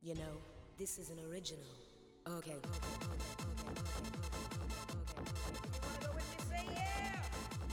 You know, this is an original. Okay, okay, okay, okay, okay, okay, okay, okay, okay. Wanna go with me? Say yeah!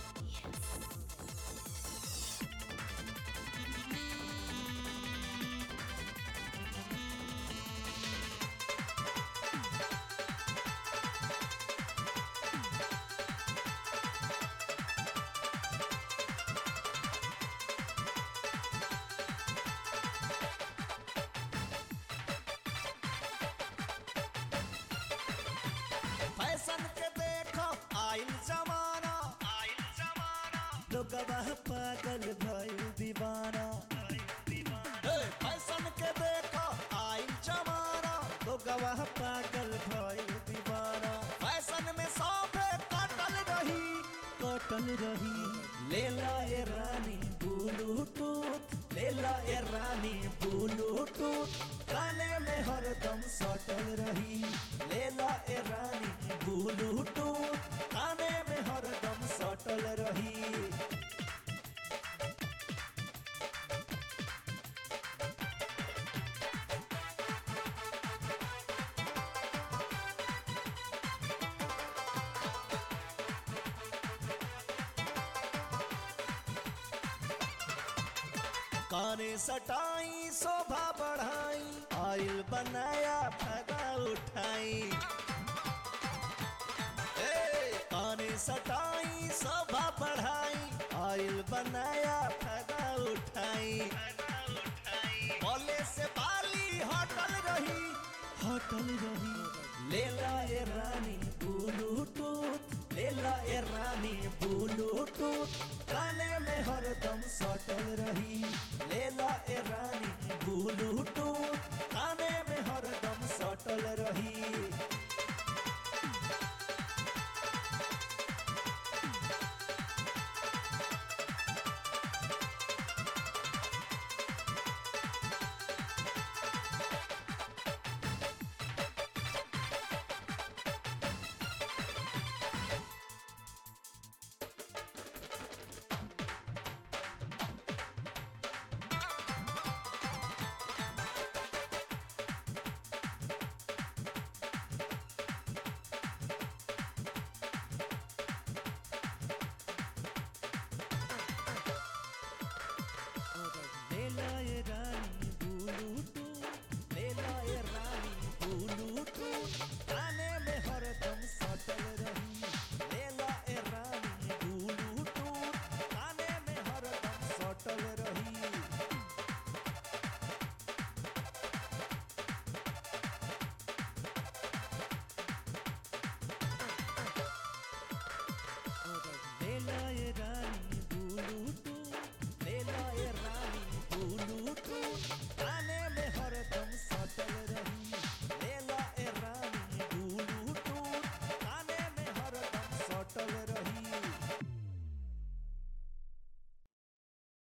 Fashion के देखो आइल जमाना आइल जमाना लोगवा पागल भइल दीवाना ए, फैशन के देखो आइल जमाना लोगवा पागल भइल दीवाना फैशन में सौभे कटल रही कटल रही लेला ए रानी ब्लूटूथ लेला ए रानी ब्लूटूथ काने में हरदम सटल रही लेला ए रानी ब्लूटूथ काने में हरदम सटल रही काने सटाई शोभा बढ़ाई आइल बनाया फायदा उठाई ए, काने सटाई शोभा बढ़ाई आइल बनाया फायदा उठाई बोले से बाली हटल रही हटल रही लेला ए रानी ब्लूटूथ लेला ए रानी ब्लूटूथ काने में हरदम सटल रही लेला ए रानी ब्लूटूथ